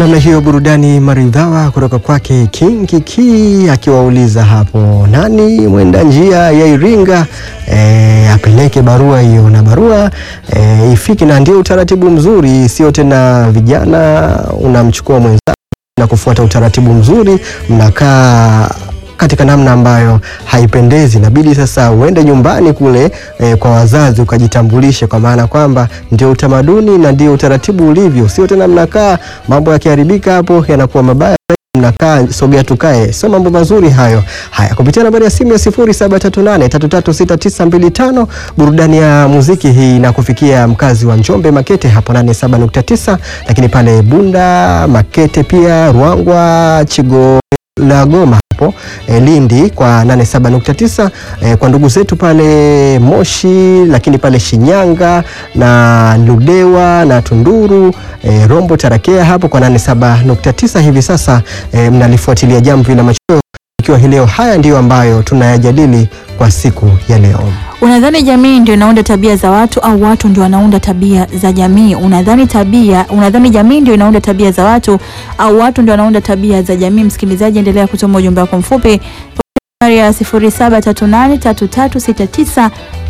namna hiyo, burudani maridhawa kutoka kwake King Kiki akiwauliza hapo nani mwenda njia ya Iringa e, apeleke barua hiyo, na barua e, ifike, na ndio utaratibu mzuri, sio tena vijana unamchukua mwenzako na kufuata utaratibu mzuri, mnakaa katika namna ambayo haipendezi. Inabidi sasa uende nyumbani kule e, kwa wazazi ukajitambulishe, kwa maana kwamba ndio utamaduni na ndio utaratibu ulivyo, sio tena mnakaa mambo yakiharibika hapo yanakuwa mabaya mnakaa sogea tukae, sio mambo mazuri hayo. Haya, kupitia nambari ya simu ya 0738336925 burudani ya muziki hii na kufikia mkazi wa Njombe Makete hapo 87.9, lakini pale Bunda Makete, pia Ruangwa, Chigo la Goma hapo e, Lindi kwa 87.9 e, kwa ndugu zetu pale Moshi, lakini pale Shinyanga na Ludewa na Tunduru e, Rombo Tarakea hapo kwa 87.9 hivi sasa e, mnalifuatilia jamvi la machweo ikiwa hii leo. Haya ndiyo ambayo tunayajadili kwa siku ya leo. Unadhani jamii ndio inaunda tabia za watu au watu ndio wanaunda tabia za jamii? Unadhani tabia, unadhani jamii ndio inaunda tabia za watu au watu ndio wanaunda tabia za jamii? Msikilizaji, endelea kutuma ujumbe wako mfupi nambari ya 0738336925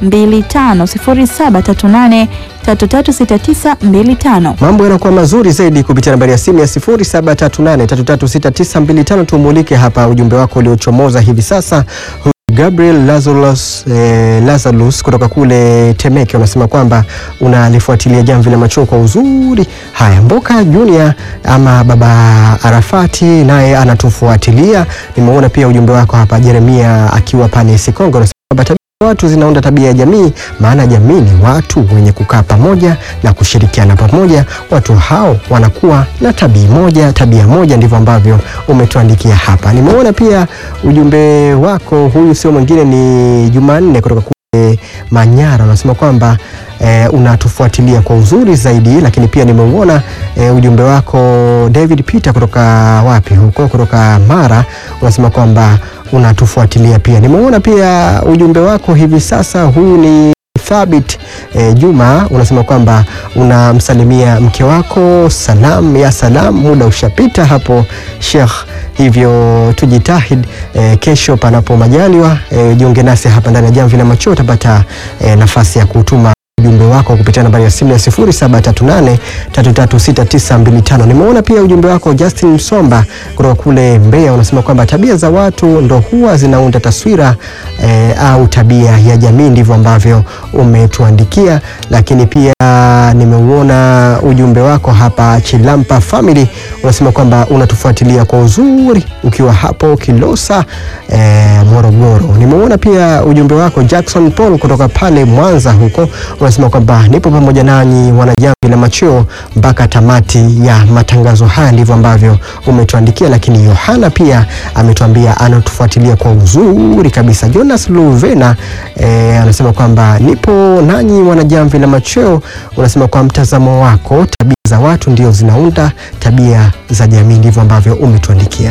0738336925. Mambo yanakuwa mazuri zaidi kupitia nambari ya simu ya 0738336925. Tumulike hapa ujumbe wako uliochomoza hivi sasa. Gabriel Lazarus, eh, Lazarus kutoka kule Temeke unasema kwamba unalifuatilia jamvi la machweo kwa uzuri. Haya, Mboka Junior ama baba Arafati naye anatufuatilia. Nimeona pia ujumbe wako hapa, Jeremia akiwa pale Sikongo unasema kwamba tabia za watu zinaunda tabia ya jamii, maana jamii ni watu wenye kukaa pamoja na kushirikiana pamoja. Watu hao wanakuwa na tabia moja, tabia moja. Ndivyo ambavyo umetuandikia hapa. Nimeona pia ujumbe wako, huyu sio mwingine ni Jumanne kutoka kule Manyara, unasema kwamba e, unatufuatilia kwa uzuri zaidi, lakini pia nimeuona e, ujumbe wako David Peter kutoka wapi huko, kutoka Mara, unasema kwamba unatufuatilia pia. Nimeona pia ujumbe wako hivi sasa, huyu ni Thabit e, Juma unasema kwamba unamsalimia mke wako, salam ya salam, muda ushapita hapo Sheikh, hivyo tujitahid e, kesho panapo majaliwa e, jiunge nasi hapa ndani ya Jamvi la Machweo, utapata e, nafasi ya kutuma ujumbe wako kupitia nambari ya simu ya 0738336925. Nimeona pia ujumbe wako Justin Msomba kutoka kule Mbeya, unasema kwamba tabia za watu ndo huwa zinaunda taswira eh, au tabia ya jamii. Ndivyo ambavyo umetuandikia, lakini pia nimeuona ujumbe wako hapa Chilampa Family, unasema kwamba unatufuatilia kwa uzuri ukiwa hapo Kilosa eh, Morogoro. Nimeona pia ujumbe wako Jackson Paul kutoka pale Mwanza huko unasema kwamba nipo pamoja nanyi wanajamvi la machweo mpaka tamati ya matangazo haya. Ndivyo ambavyo umetuandikia, lakini Yohana pia ametuambia anatufuatilia kwa uzuri kabisa. Jonas Luvena eh, anasema kwamba nipo nanyi wanajamvi la machweo. Unasema kwa mtazamo wako tabia za watu ndio zinaunda tabia za jamii. Ndivyo ambavyo umetuandikia.